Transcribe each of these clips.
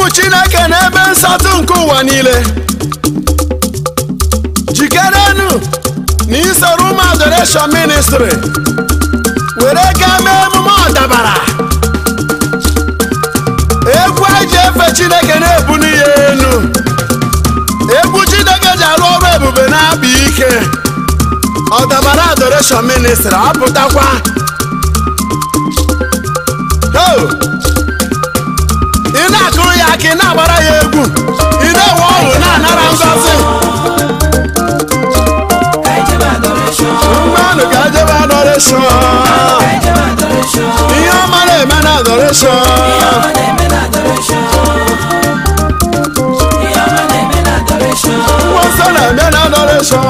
chineke n'ebe nsọtụ nke ụwa niile jikerenụ na isoro ụmụ adoration ministry were gaa mee emume ọdabara egwu anyị ji efe chineke na-ebuli ya elu egwu chineke ji arụ ọrụ ebube na-abụ ike ọdabara adoration ministry apụtakwa Ho! ị na-akụrụ ya aka ị na-agbara ya egwu ị na-enwe ọṅụ na-anara ngọzi mmanụ ga-ejebe adoration ihe ọma na-eme na adoration Akwụkwọ nsọ na-eme na adoration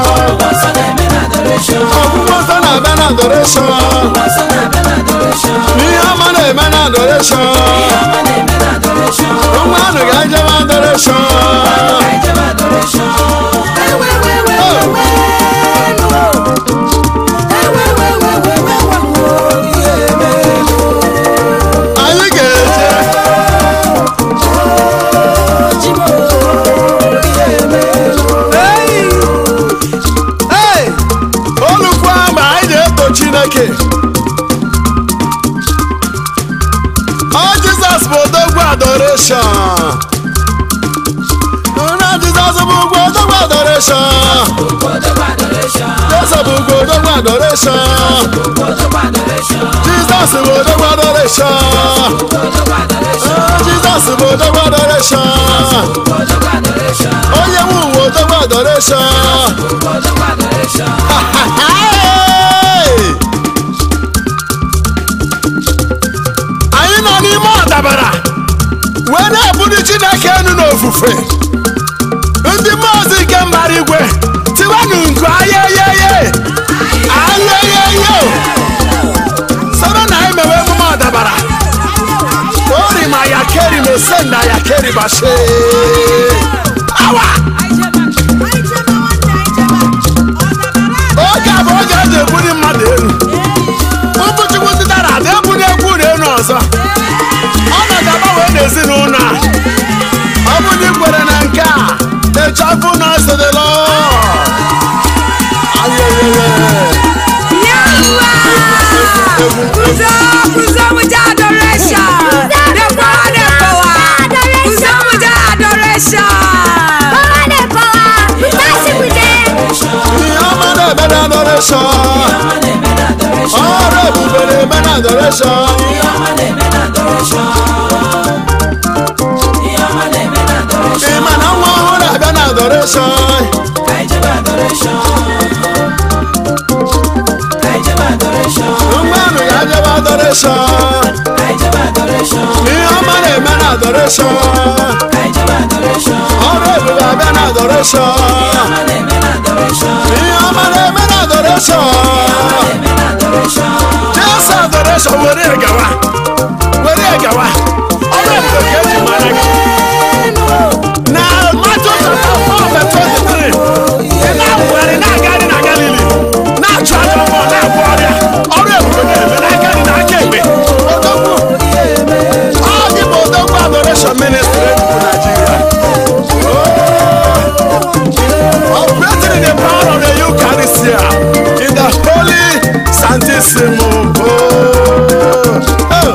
ọgwụgwọ nsọ na-abịa na adoration ihe ọma na-eme na adoration mmanụ ga-ejebe adoration anyị ga-eje Hey! olukwu ama anyị na-eto chineke ọ jizọs bụ odogwu adoration na jizọs bụ ugwu odogwu adoration jizọs bụ ugwu odogwu adoration jizọs bụ odogwu adoration jizọs bụ odogwu adoration onye nwe ụwa odogwu adoration Hey! anyị nọ n'ime ọdabara wee na-ebuli chineke enu n'ofufe ndị mmụọzi nke mbara igwe tiwanụ nku ayeyeye ayeyeye soro na anyị mewe emume ọdabara ori ma ya keri ma osenda ya keri bashe awa oge a bụ oge eji ebuli mmadụ elu ụbụchukwu ndị dara ada ebuli egwu na elu ọzọ ọnọdụ agbanwe n'ezinụlọ a ọ bụ na ikwere na nke a echafụ na ọsọdịlọ ihe ọma na-eme na adoration ọrụ ebube na-eme na adoration ịma na nwa ọhụrụ abịa na adoration mmanụ ya jebe adoration ihe ọma na-eme na adoration ọrụ ebube abịa na adoration ihe ọma na-eme na adoration jesu adoration were ya gawa were ya gawa ọrụ ebube ka eji mara gị na Matthew chapter 4 verse 23 ị na-awụgharị na-agagharị na Galili na-achụ aja mmụọ na-agwọ ọrịa ọrụ ebube na-eme n'aka gị na aka ekpe odogwu ọ gị bụ odogwu adoration ministry Enugu Nigeria operating in the power of the Eucharistia in the holy Santissimo. Oh.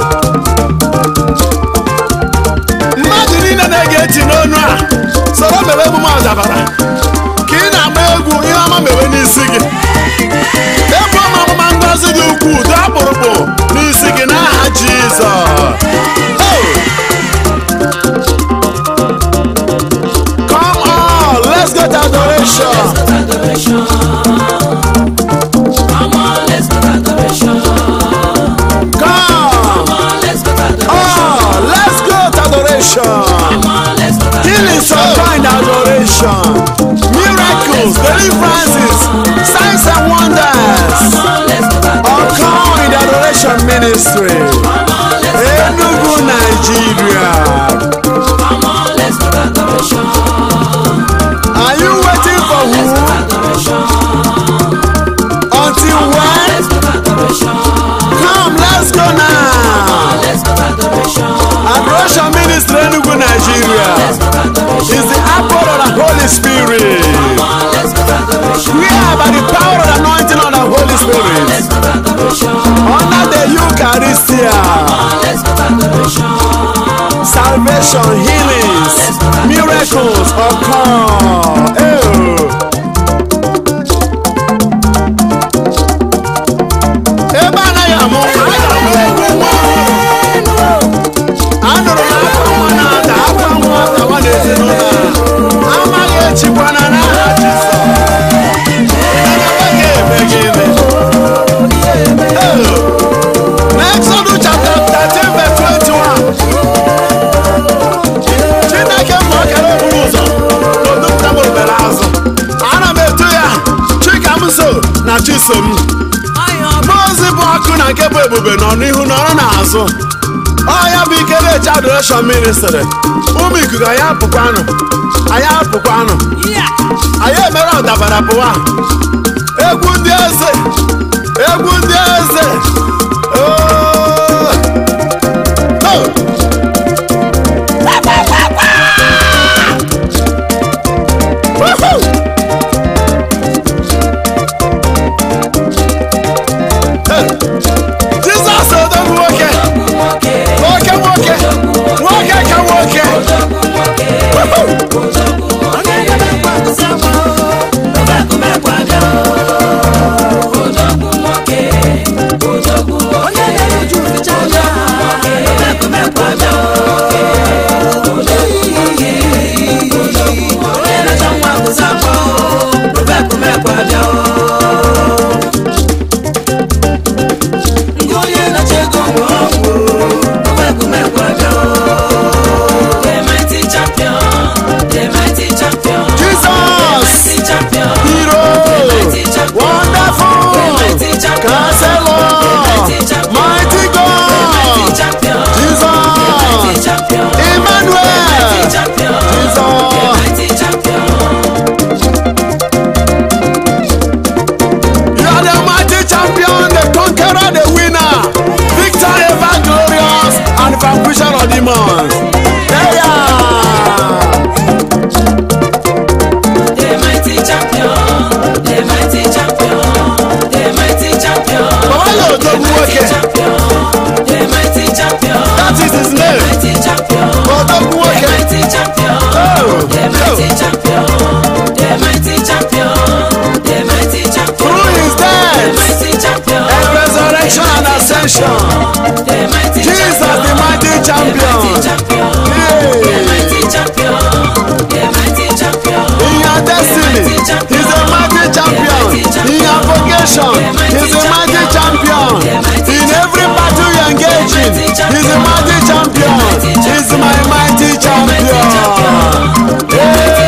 mmadụ niile na-ege ntị n'onu a soro mewe emume ọdabara ka ị na-agba egwu ihe ọma mewe n'isi gị ebu ọma ọmụma ngozi dị ukwuu dị akpụrụkpụ n'isi gị n'aha Jizọs Oh! Come on, let's go to adoration. Come on, let's go to adoration. Healing some kind adoration. Miracles, deliverances, signs and wonders. All come in the adoration ministry. Enugu, Nigeria. Are you waiting for who? Until when? Come, let's go now. Adoration ministry Ministry Enugu, Nigeria. Is the apple of the Holy Spirit. We are by the power of the anointing of the Holy Spirit. Under the Eucharistia. Salvation, healings, miracles occur. Oh. Ebe anaghị amụ nwa, a ga-amụ egwu nwa. Anụrụ m akwa nwa na-ada, akwa nwa atawa n'ezinụlọ a. Amaghị echikwana n'aha Jizọs. Mana ọ ga-eme gịnị? Oh. N'Exodus chapter 13 verse 21. Chineke ma ọ kere okpuru ụzọ n'odupụta m obere azụ. Ana m eto ya Chikamso na Chisom. Mmụọzi bụ ọkụ na nke bụ ebube nọ n'ihu nọrọ n'azụ. Ọ ya bụ ike na-eche adoration ministry. Ụmụ ikuku anyị apụkwanụ. Anyị apụkwanụ. Anyị emere ọdabara pụwa. Egwu ndị eze. Egwu ndị eze. Oh! Oh! Woohoo! Hey! Jizọs odogwu nwoke nwoke nwoke nwoke ka nwoke Woohoo! Jesus hero wonderful counselor mighty God Jesus Emmanuel You are the mighty champion, the conqueror, the winner, victor ever glorious, and vanquisher of demons. There you are. Baba yóò dogun nwoke. That is his name. Odogun nwoke. Oh, Through his death and resurrection and ascension, Jesus the mighty champion. In your destiny, he's a mighty champion. In your vocation, he's a mighty champion. In every battle you engage in, he's a mighty champion. He's my mighty champion. Hey,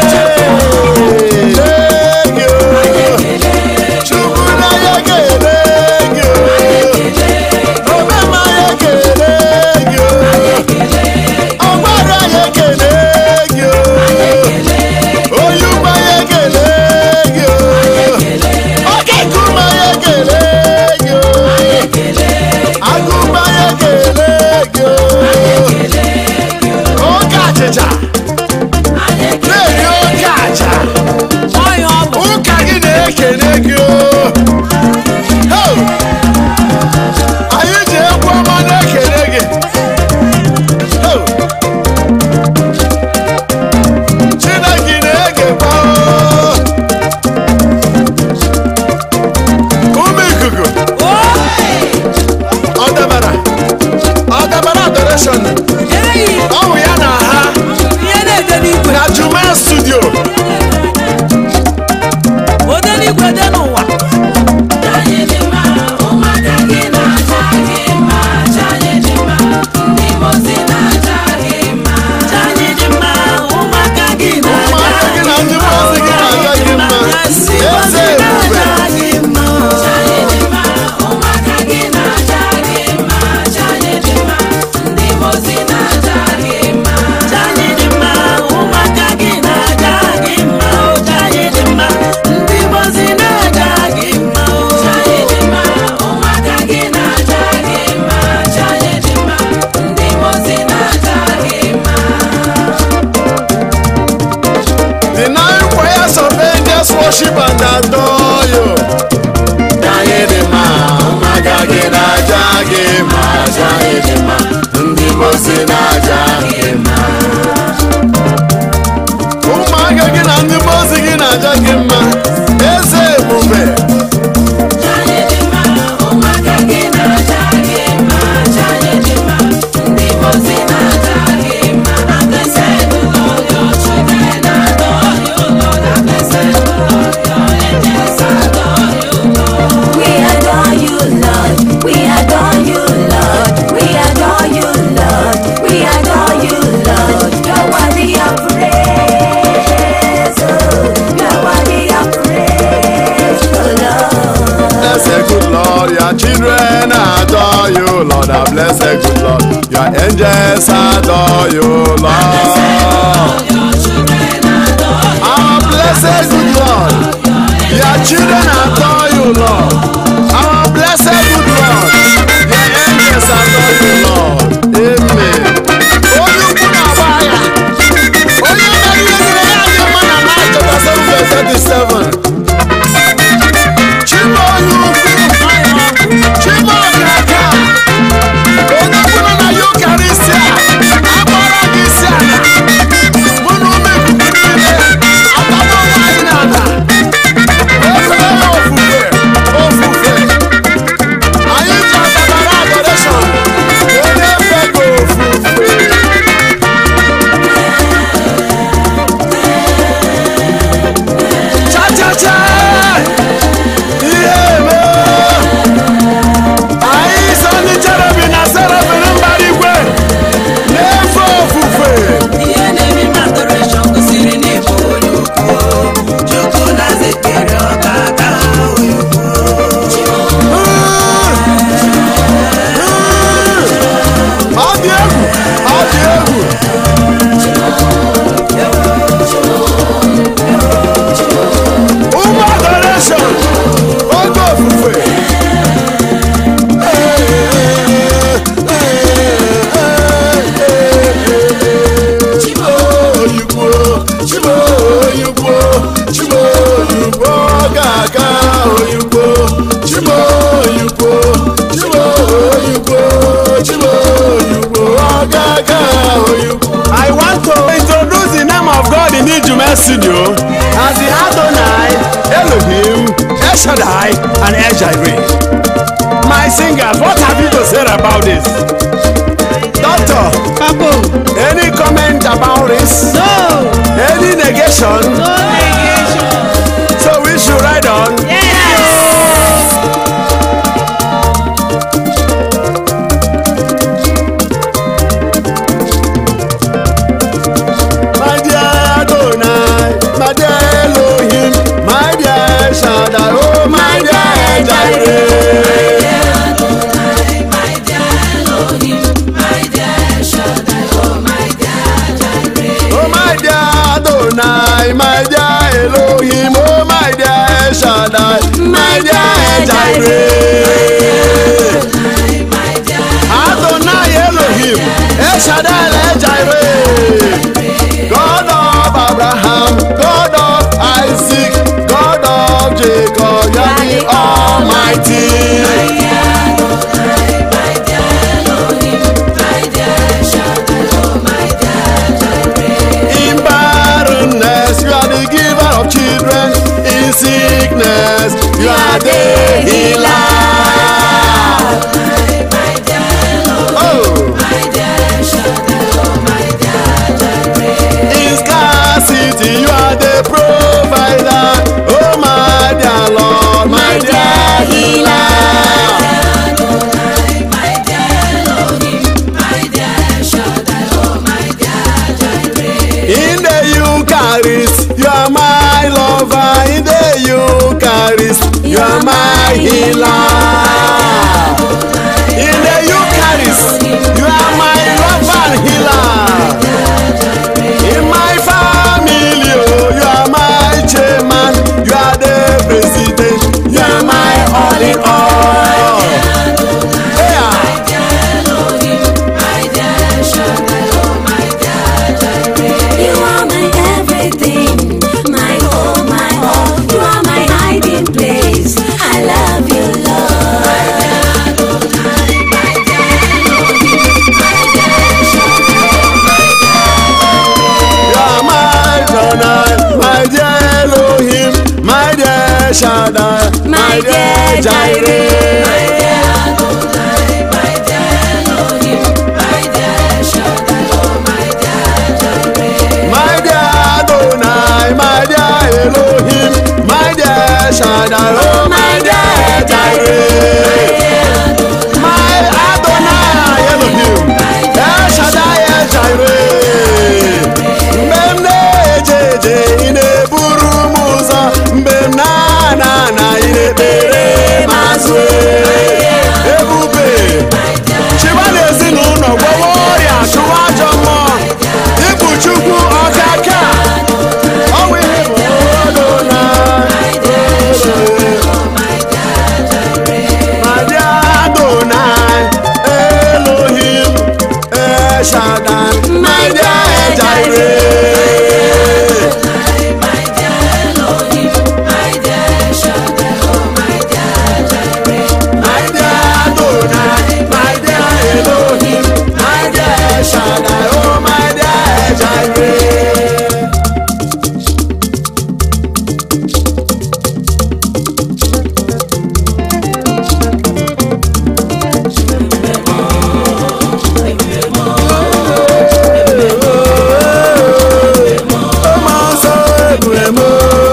thank you. Chukwu ya ekele gị o. Omema ya ekele gị o. Ọgbara ya ekele gị o. Oyugba ya ekele gị o. Oke nkume ya ekele gị o. Agụba ya ekele gị o. Oke achịcha na-eri oke acha. Ụka gị na-ekele gị o. Ho! Anyị ji egwu ọma na-ekele gị. Ho! Chineke na-egekwa o. Ụmụ ikuku, ọ dabara, ọ dabara adoration. Ọ bụ ya na ha na Juma studio. Ụmụaka gị na ndị mmụọ gị na-aga gị mma. Eze ebube. Ụmụaka gị na-aja gị mma, aja anyị dị mma, ndị mozi na worship and adore you. Anyị dị mma, ụmụaka gị na-aja gị mma, aja anyị dị mma, ndị mozi na-aja gị mma. Ụmụaka gị na ndị mozi gị na-aja gị mma, eze ebube. We adore you, Lord. We adore you, Lord. We adore you, Lord. We adore you, Lord. You're worthy of praise. oh. You're worthy of praise, oh Lord. Blessed good Lord, your children adore you, Lord. I bless the good Lord. Your angels adore you, Lord. Our blessed good Lord, your children adore you, Lord. Our blessed good Lord, your angels adore you, Lord. Amen. Onye ukwu na-agba agha, onye meriri ya dị mma na Mark chapter 7 verse 37. Chimọkaka onye ọbụla na Yukarịsịa agbara gị isi ala mụ na ụmụ ikuku niile ataba nwaanyị n'ala efe ofufe ofufe anyị ji ọdabara adoreshọn wee na-efe gị ofufe cha-cha-cha ihe eme anyị so ndị cherebi na serafin mbara igwe na-efe ofufe ihe na-eme m adoration gosiri na ịbụ onye ukwu chukwu na zekere ọka aka onye ukwu ọ dị egwu ọ dị egwu ụmụ adoreshọn oge ofufe Chiboyigbo, Chiboyigbo, Chiboyigbo ga-aga oyigbo Chiboyigbo, Chiboyigbo, Chiboyigbo ga-aga oyigbo I want to introduce the name of God in Ijume studio as the Adonai, Elohim, El Shaddai, and El Jireh. My singers, what have you to say about this? Doctor, Papo, any comment about this? no, Any negation? no negation. So we should ride on. Yes. My dear Adonai, my dear Elohim, my dear Shaddai, oh my dear Jireh. Oh my dear Adonai, my dear Elohim, oh my dear Shaddai, my dear Jireh. Adonai Elohim, El Shaddai, El Jireh. God of Abraham, God of Isaac, God of Jacob, you are the Almighty. In barrenness, you are the giver of children. In sickness, you are the healer. Oh. In scarcity, you are the provider. Oh, my dear Lord, my dear healer. In the Eucharist, you are my lover. In the Eucharist, you are my healer. In the Eucharist, you are my lover and healer. In my family, oh, you are my chairman. You are the president. You are my all in all. Yeah. You are my everything, my all, my all. You are Shaddai, My dear Jireh. My dear Adonai, my dear Elohim, my dear Shaddai, oh my dear Jireh. My Adonai Elohim, El Shaddai, El Jireh. Mgbe m na-eje eje, ị na-eburu m ụzọ. Mgbe m na-ana ana, ị na-ekpere m azụ. Ebube, chịba n'ezinụlọ, gwọwa ọrịa, chụwa ajọ mmụọ. Ịbụ Chukwu ọkaka. Ọ bụ ihe bụ Adonai. My dear Adonai, Elohim, El Shaddai, my dear Jireh. My dear Adonai, my dear Elohim, my dear Shaddai, oh my dear Jireh. Ọmọ nsọ ebule m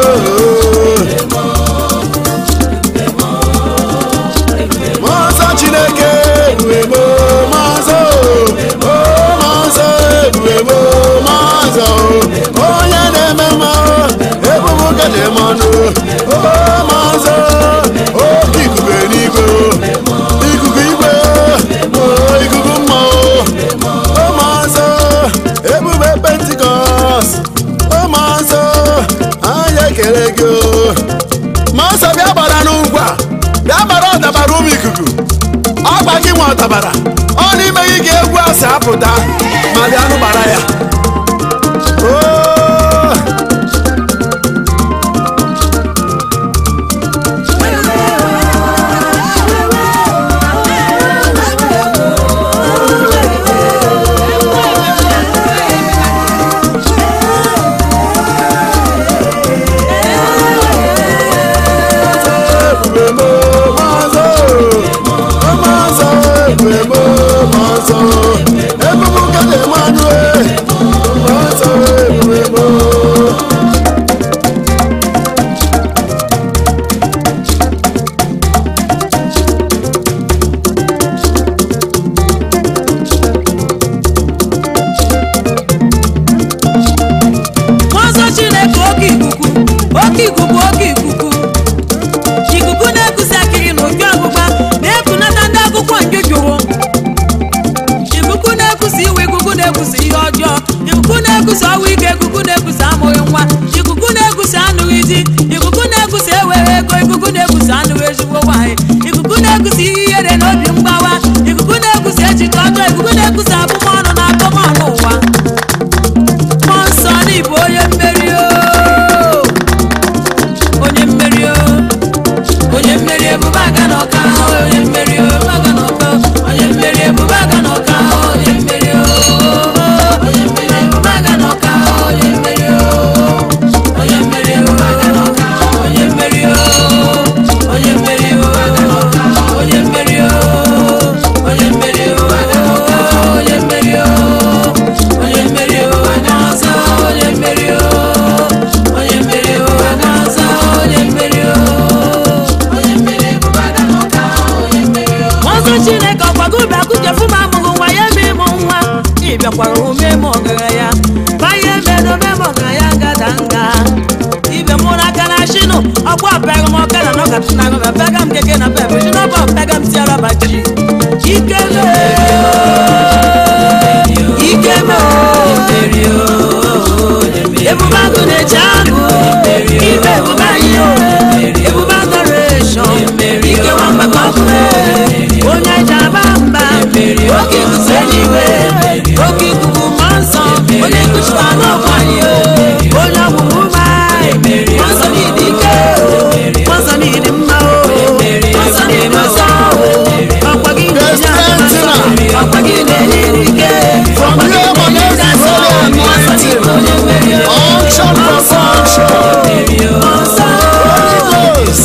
Mmụọ nsọ Chineke ebule m Mmụọ nsọ Mmụọ nsọ ebule m Mmụọ nsọ onye na-eme mma ebubo gede mmanụ Mmụọ nsọ oke ikuku n'igwe ikuku igwe ikuku mmụọ Mmụọ nsọ ebube pentikọst ụmụ nsọ anyị ekele gị o. ma nsọ bịa gbara n'ugwu a bịa gbara ọdabara ụmụ ikuku ọgba gị nwe ọdabara ọ n'ime gị ka egwu a si apụta ma bịa nụ gbara ya Oo. ebube m mazọ mazọ ebube m mazọ ebube kede mmanụ mazọ ebube m Nwansọ Chineke oke ikuku oke ikuku oke ikuku ikuku na-ekusi akịrị na oke ọgbụgba na-ekunata ndị akwụkwọ nke jụrụ ikuku na-ekusi iwe ikuku na-ekusi ihe ọjọọ ikuku na-ekusi ọnwụ ike ikuku na-ekusi amụghị nwa ikuku na-ekusi anụghị di ikuku na-ekusi ewere ego ikuku na-ekusi anụghị ezigbo nwaanyị ikuku na-ekusi ihe ihere na obi mgbawa ikuku na-ekusi echiche ọjọọ ikuku na-ekusi abụmọnụ na akọmọnụ ụwa mmụọ nsọ n'ịbụ onye mmeri o onye mmeri o onye mmeri ebube aga n'ọka onye mmeri o aga n'ọka onye mmeri ebube aga n'ọka onye mmeri o onye mmeri ebube aga n'ọka onye mmeri o onye mmeri ebube aga n'ọka onye mmeri o onye mmeri ebube aga n'ọka onye mmeri o onye mmeri ebube aga n'ọka onye mmeri o onye mmeri ebube aga n'ọzọ onye mmeri o onye mmeri ebube aga n'ọzọ onye mmeri o onye mmeri ebube aga n'ọka onye mmeri o ọzọ chineke ọkwago ubi akụjefu m amụghị nwa ya eme ịmụ nwa ị bịakwara ume m ọgaranya banye emedobe m ọgaranya ngada nga ibe mụ n'aka na shinu ọkwa ọpịaga m ọka na nọkata na nọga pịaga m keke na pepe shi n'ọba ọpịaga m tiara baji ike me ike me ebube agụ na-eji agụ ibe ebube anyị o ebube adoration ike nwamba ka ọ bụrụ onye ji aba mba oke ikuku eluigwe oke ikuku mmụọ nsọ onye nkuchita n'ọkwa anyị o onye ọgwụgwụ ụma mmụọ nsọ n'ịdị ike mmụọ nsọ n'ịdị mma o mmụọ nsọ n'ịdị ọsọ ọkwa gị na-enye aka ọkwa gị na-enye ike ọkwa gị na-enye ndị asọ mmụọ nsọ n'ịdị onye mmeri o Unction for function. mmụọ nsọ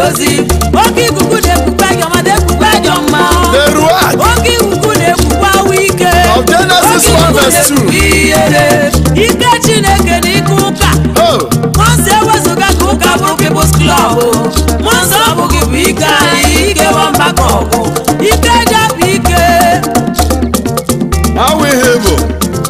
ozi oke ikuku na-ekpukpe ajọ mmadụ ekpukpe ajọ mma the ruach oke ikuku na-ekpukpe awụ ike Of Genesis Oke 1 ikuku verse 2. na-ekpukpe ihere ike chineke na ike ụka oh Mọnsọ ewezụga ka ụka bụ People's Club Mọnsọ ọ bụghị bụ ike anyị ike nwamba ka ọgụ ike japụ ike how we able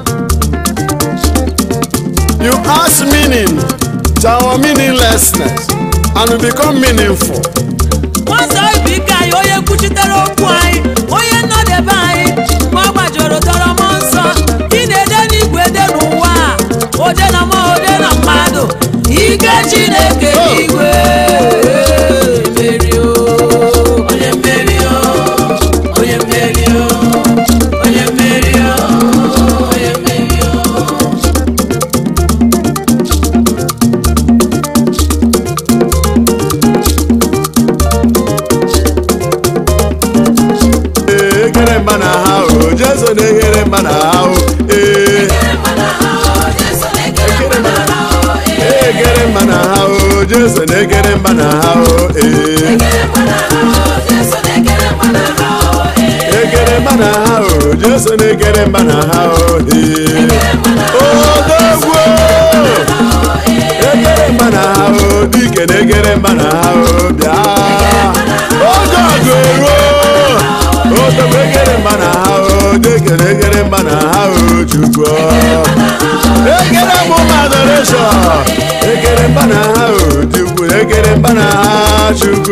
you ask meaning to our meaninglessness and we become meaningful Mọnsọ bụ ike anyị onye kwuchitere okwu anyị onye nnọdebe anyị ma ọ gbajuru tọrọ mọ nsọ ị na-ede n'igwe ede n'ụwa a, ode na mmụọ ode na mmadụ ike Chineke n'igwe mmeri o, onye mmeri o, onye mmeri o, onye mmeri o, onye mmeri o. Ee, egere mba na ha o jesu na-eghere mba na ha o ee egere mba na ha o jesu na-egere mba na ha o ee egere mba na ha o jesu na-egere mba na ha o ee odogwu egere mba na ha o dike na-egere mba na ha o bịa oge ọgụ eruo odogwu egere mba na ha o dike na-egere mba na ha o chukwu egere m ụmụ adoration egere mba na ha o chukwu egere mba na ha chukwu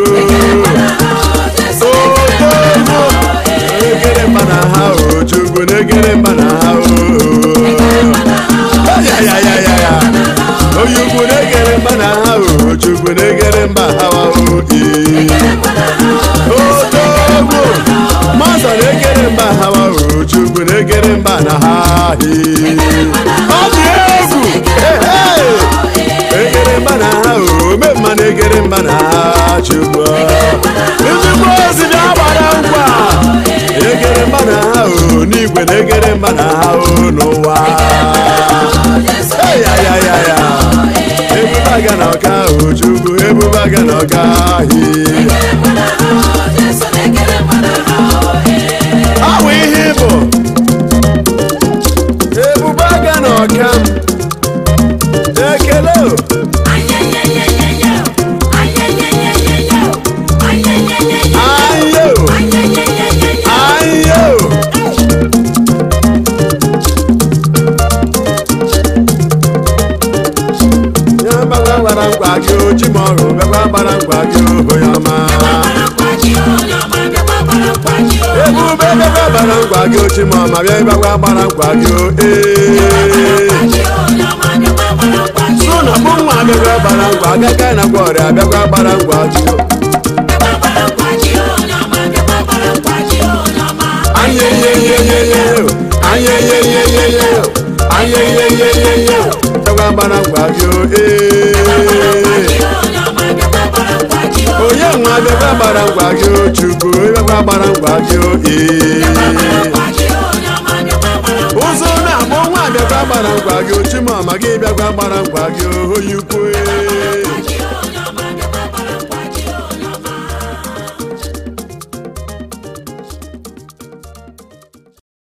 odogwu egere mba na ha o chukwu na-egere mba na ha o ya ya ya ya ya onye ukwu na-egere mba na ha o chukwu na-egere mba ha o ee odogwu mazọ na-egere mba ha o chukwu na-egere mba na ha ee ọ dị egwu ehe egere mba na ha o ome mma na-egere mba na ha chukwu ezigbo ozi na-agbara nkwa egere mba na ha o n'igwe na-egere mba na ha o n'ụwa Hey, ya ya ya ya ebube aga na ọka o chukwu ebube aga na ọka ahị ọ bụ ihe ịbụ ebube aga na ọka ekele o ayo ayo ya gbagba gbara nkwa gị o chi ma ọrụ bịakwa gbara nkwa gị o onye ọma ebube bịakwa gbara nkwa gị o chi ma ọma bịa bịakwa gbara nkwa gị o ee sụ na mụ nwa bịakwa gbara nkwa agaga na ngwa ọrịa bịakwa gbara nkwa gị o anyeyeyeyeye anyeyeyeyeye anyeyeyeyeye bịakwa gbara nkwa gị o ee onye nwa bịakwa gbara nkwa gị o chukwu bịakwa gbara nkwa gị o ee ụzọ na-abụ nwa bịakwa gbara nkwa gị o chimọma gị bịakwa gbara nkwa gị o onye ukwu